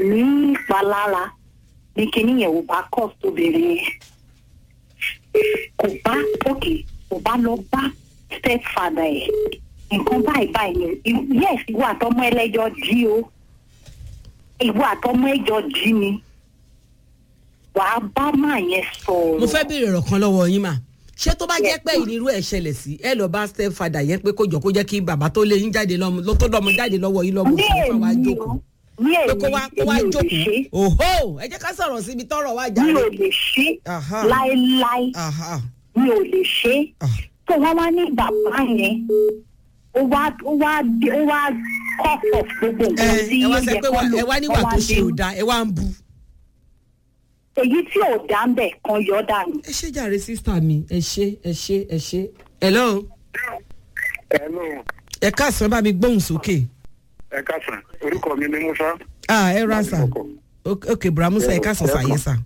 ní ìpalára ní kinní yẹn ò bá kọ́ sóbìnrin yẹn kò bá òkè kò bá lọ bá stepfather ẹ̀ nǹkan báyìí báyìí ni yes ìwọ àtọmọ ẹlẹ́jọ́ jí o ìwọ àtọmọ ẹjọ́ jí ni wàá bá máa yẹn sọ̀rọ̀. mo fẹ́ béèrè ọ̀rọ̀ kan lọ́wọ́ yín mà ṣé tó bá jẹ́ pé ìnirú ẹ̀ ṣẹlẹ̀ sí ẹ lọ bá step father yẹn pé kó jọ kó jẹ́ kí bàbá tó lé yín jáde lọ́mọ ló tó lọ́mọ jáde lọ́wọ́ yín lọ́mọ ní òfin fún wa èmi jókòó o ní pé èmi kó wá kó wá èmi ò lè jókòó ṣe òhó ẹ jẹ́ ká sọ̀rọ̀ síbi tọ́rọ̀ wá mi jáde. ò lè ṣe Aha. láéláé Aha. mi ò lè ṣe Ah. tó wọ́n wá ní bàbá yẹn ó wá ó wá ó wá kọ́pọ̀ gbogbo ẹ nǹkan tí ẹ wá ó sẹ yẹ pé kó wà- lò ẹ wá níwà ó tó ṣe dé. ò da ẹ wá ń bu. èyí tí ò dá ń bẹ̀ kan yọ dànù. ẹ ṣe jàre sísá mi ẹ ṣe ẹ ṣe ẹ ṣe. hello Hello, ẹ káàsán bá mi gbóhùn sókè. ẹ káàsán. Orúkọ mi ni Musa. ah ẹ ra sà Ọkọ̀. ok ok buramusa ẹ káàsán Ẹ- sàyẹ sà.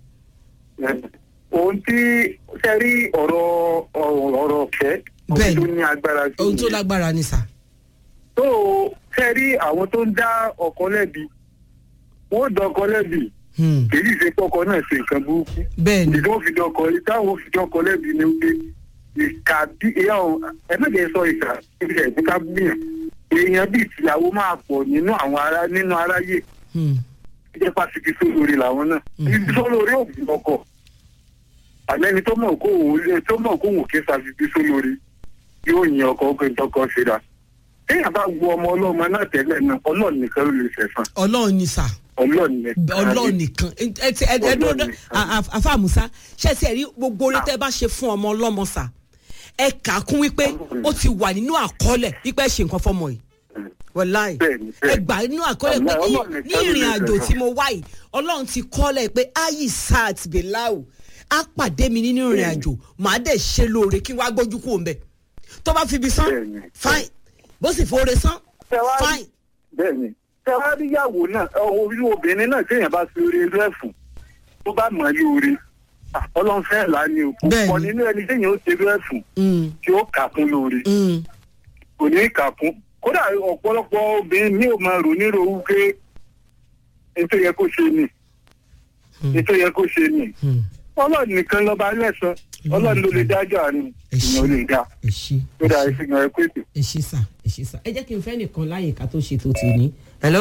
Ohun tí ṣe rí ọ̀rọ̀ ọ̀rọ̀ ọ̀rọ̀ ọ̀fẹ́. Bẹ́ẹ̀ni. Ohun tó ní agbára sí. ohun tó ni. lágbára ni sà. Tó ṣe rí àwọn tó ń dá ọkọ lẹ́bi. Wọ́n dán ọkọ lẹ́bi. Hmm. Èyí ṣe pé ọkọ náà ṣe nǹkan burúkú. bẹ́ẹ̀ni Ìdí wọ́n fi dán ọkọ táwọn fi dán ọkọ lẹ́bi ni pé ìka bí ìyá ọ̀ ẹ má jẹ́ sọ ìka ibi ẹ̀ ní ká gbìyàn. Èèyàn bíi tìyàwó máa pọ̀ nínú àwọn ará nínú aráyé. Hmm. jẹ́ pàṣípì sólórí làwọn náà ibi sólórí òbí ọkọ̀ àlẹ́ni tó mọ̀ kó òun lé tó mọ̀ kó òun ké sàfihàn sólórí yóò yin ọkọ̀ ọkọ̀ ìtọ́kọ̀ ṣera téèyàn bá wo ọmọ ọlọ́mọ náà tẹ́lẹ̀ náà ọlọ́ọ̀nì nìkan ló lè ṣẹ̀fọn ọlọ́run ni sà. ọlọ́ọ̀nì nìkan ọlọ́run nìkan ẹ ti ẹ ẹ dúró Ọlọ́run nìkan. àfa musa ṣe ti ẹ rí gbogbo orí tẹ bá ṣe fún ọmọ ọlọ́mọ sà ẹ kà á kún wípé ó ti wà nínú àkọọ́lẹ̀ wípé ẹ ṣe nǹkan fọmọ yìí wọláì Bẹ́ẹ̀ni, ẹ bẹ́ẹ̀ni. gbà nínú àkọọ́lẹ̀ pé Ọlọ́run ní- nìkan ní ló lè ìrìn àjò ṣe tí mo wá yìí ọlọ́run ti kọ́lẹ̀ pé ayi sat belau á pàdé mi nínú ìrìn àjò màá dẹ̀ ṣe lóore kí wàá gbójú kúrò mbẹ̀ tó bá fi ibi sán Bẹ́ẹ̀ni. fine bó sì fòore sán Tẹ́wá- fine bẹ́ẹ̀ni tẹ́wáríyàwó náà orí obìnrin náà téèyàn bá fi orí inú ẹ̀fùn tó bá mọ̀ ní orí ọlọ́run fẹ́ là ní o kò Bẹ́ẹ̀ni. pọ̀ nínú ẹni téèyàn ó ṣe irú ẹ̀fùn Mm, tí ó kà kún lórí. mm, kò ní kà kún kódà ọ̀pọ̀lọpọ̀ obìnrin ní ò máa rò nírò wípé ètò yẹ kó ṣe ni ètò yẹ kó ṣe ni mm. ọlọ́run nìkan lọ́ba lẹ́sàn ọlọ́run ló lè dájọ́ àárín Ẹ ṣé. ìyẹn ò lè dá ẹ ṣí tó dáa ìfihàn ẹ pèsè. ẹ ṣí sà ẹ ṣí sà ẹ jẹ́ kí n fẹ́ nìkan láyè ká tó ṣe tó ti ní. hello.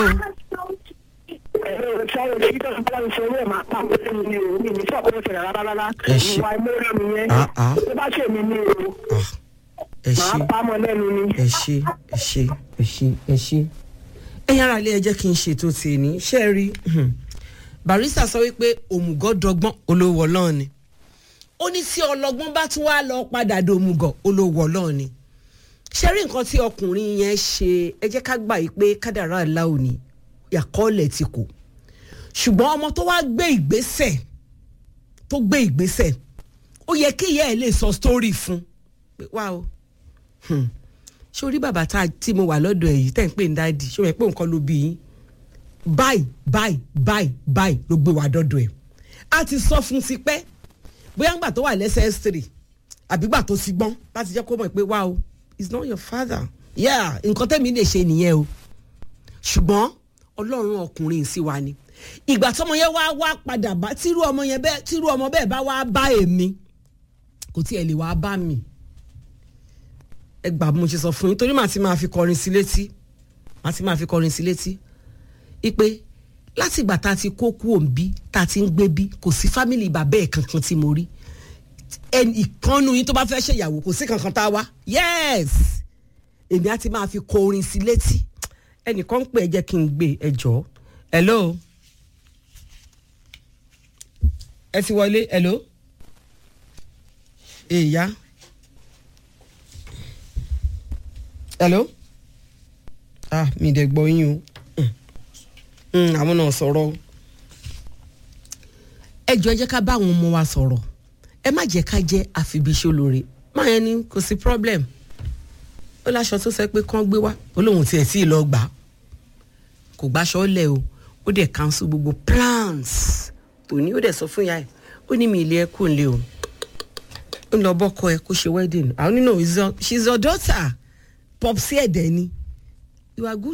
Ẹ ṣé. Ah, ah. Ah, ẹ ṣe ẹ ṣe ẹ ṣe ẹ ṣe ẹ ṣe. ẹ̀yin ara ilé ẹ jẹ́ kí n ṣètò tèmi ṣé ẹ rí hmm. barista sọ wípé òmùgọ̀ dọ́gbọ́n olówó ọlọ́run ni ó ní tí ọlọ́gbọ́n bá tún wá lọ padà dòmùgọ̀ olówó ọlọ́run ni ṣé rí nǹkan tí ọkùnrin yẹn ṣe ẹ jẹ́ ká gbà yí pé kádàrá aláwo ni ìyàkọ́ọ̀lẹ̀ ti kù ṣùgbọ́n ọmọ tó wá gbé ìgbésẹ̀ tó gbé ìgbésẹ̀ ó yẹ kí ìyá ẹ̀ lè sọ sítórì fún pé wá o hmm, ṣé orí bàbá tá a- tí mo wà lọ́dọ̀ ẹ̀ yìí tẹ̀ ń pè ní dáàdì ṣé o rẹ̀ pé nǹkan ló bí yín báyìí báyìí báyìí báyìí ló gbé wa dọ́dọ̀ ẹ̀ a ti sọ fún ti pẹ́ bóyá ńgbà tó wà lẹ́sẹ̀ s3 àbígbà tó ti gbọ́n láti jẹ́ kó mọ̀ pé wá o it's not your father yeah nǹkan tẹ́mi lè ṣe nìyẹn o ṣùgbọ́n ọlọ́run ọkùnrin sí wa ni ìgbà tọmọ yẹn wá wá padà bá tírú ọmọ yẹn bẹ́ẹ̀ tírú ọmọ bẹ́ẹ̀ bá wá bá èmi kò tí ẹ lè wá bá mi ẹ gbà bí mo ṣe sọ fún yín torí màá ti máa fi kọrin sí létí màá ti máa fi kọrin sí létí ipe láti ìgbà tá a ti kó kú òǹbí tá a ti ń gbé bí kò sí fámìlì bàbá ẹ̀ kankan tí mo rí ẹnì ìkànnù yín tó bá fẹ́ ṣèyàwó kò sí kankan tá a wá yes èmi á ti máa fi kọrin sí létí ẹnìkan ń pè ẹ jẹ́ kí n gbé ẹ jọ hello ẹ ti wọlé hello èèyá hello ah mi dẹ̀ gbọ́ yín o Mm, àwọn náà sọ̀rọ̀ o ẹ jọ ẹ jẹ́ ká bá àwọn ọmọ wa sọ̀rọ̀ ẹ má jẹ́ ká jẹ́ àfibíṣẹ́ olóore máa yẹn ni kò sí problem ó láṣọ tó sẹ pé kán gbé wá ó lóun tiẹ̀ tí ì lọ gbà á kò gbàṣọ lẹ̀ o ó dẹ̀ cancel gbogbo plans tòní ó dẹ̀ sọ fún ìyá ẹ̀ ó ní mi ilé ẹ kò ń lé o ń lọ bọ́kọ ẹ kó ṣe wedding àwọn nínú she's your daughter popsi ẹ̀dẹ̀ ni you are good